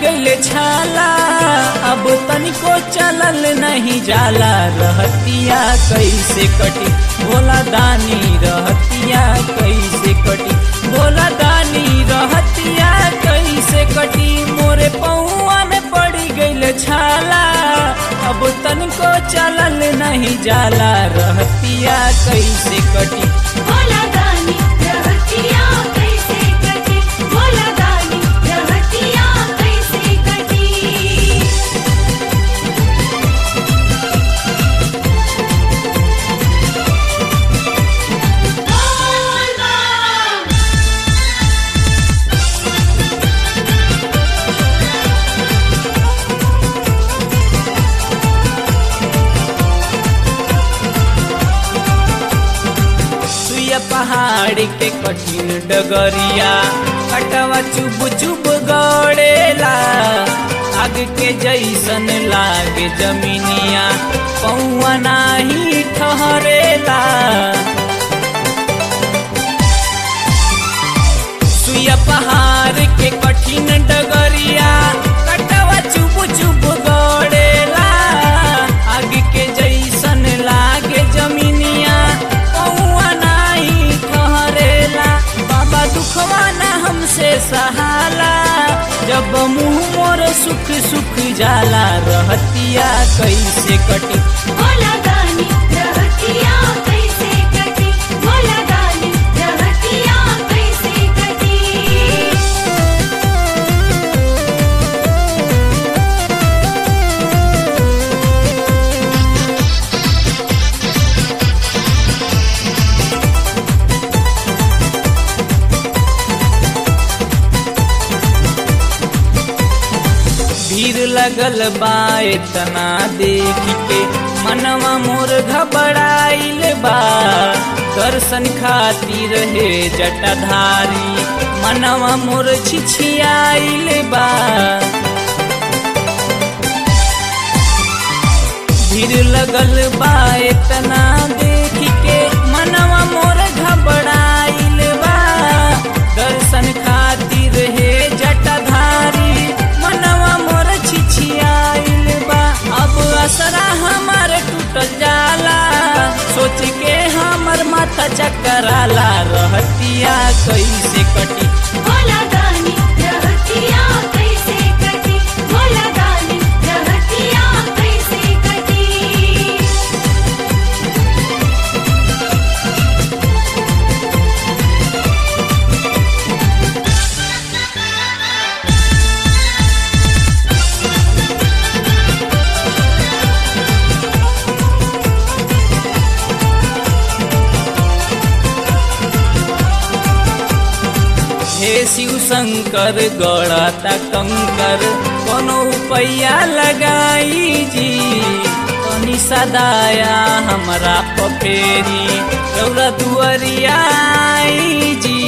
गइल छाला अब तनिको चलल नहीं जाला रहतिया कैसे कटी भोला दानी रहतिया कैसे कटी भोला दानी रहतिया कैसे कटी मोरे पौआ में पड़ी गइल छाला अब तनिको चलल नहीं जाला रहतिया कैसे कटी भोला दानी रहतिया कैसे कटी भोला दानी रहतिया कैसे कटी सुइया पहाड़ के कठिन डगरिया कटवा चुब चुब गड़ेला आग के जैसन लागे जमीनिया पौआ नाही ठहरेला सुइया पहाड़ के कठिन डगरिया कटवा चुब चुब गड़ेला आग के जैसन लागे जमीनिया पौआ नाही ठहरेला बाबा दुखवा ना हमसे सहाला जब मुंह मोर सुख सुख जाला रहतिया कैसे कटी भोला दानी रहतिया कैसे कटी भोला दानी रहतिया कैसे कटी भीड़ लगल बा इतना देख के मनवा मोर घबराइल बा दर्शन खातिर हे जटाधारी मनवा मोर छिछियाइल बा भीड़ लगल बा इतना देख के मनवा मोर घबराइल बा दर्शन खातिर हे जटाधारी मनवा मोर छिछियाइल बा अब असरा हमार टूटल जाला सोच के हमर माथा चकराला रहतिया कैसे कटी भोला दानी रहतिया कैसे कटी भोला दानी रहतिया कैसे कटी हे शिव शंकर गड़ाता कंकर कोनो पैया लगाई जी तनी सदाया हमरा पफेरी रौरा दुअरिया आई जी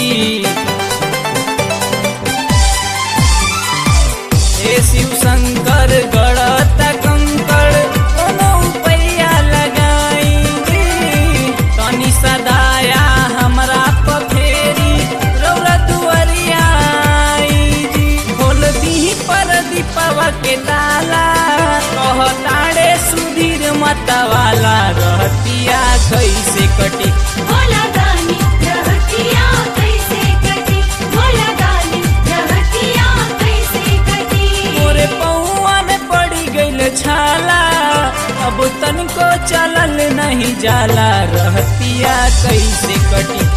हे शिव शंकर गड़ाता कंकर कोनो पैया लगाई जी तनी सदाया हमरा पफेरी रौरा दुअरिया आई जी खोल दीही पर दीपवा के ताला कहताड़े सुधीर मतवाला रहतिया कैसे कटी भोला दानी रहतिया कैसे कटी भोला दानी रहतिया कैसे कटी मोरे पौआ में पड़ी गइल छाला अब तनिको चलल नहीं जाला रहतिया कैसे कटी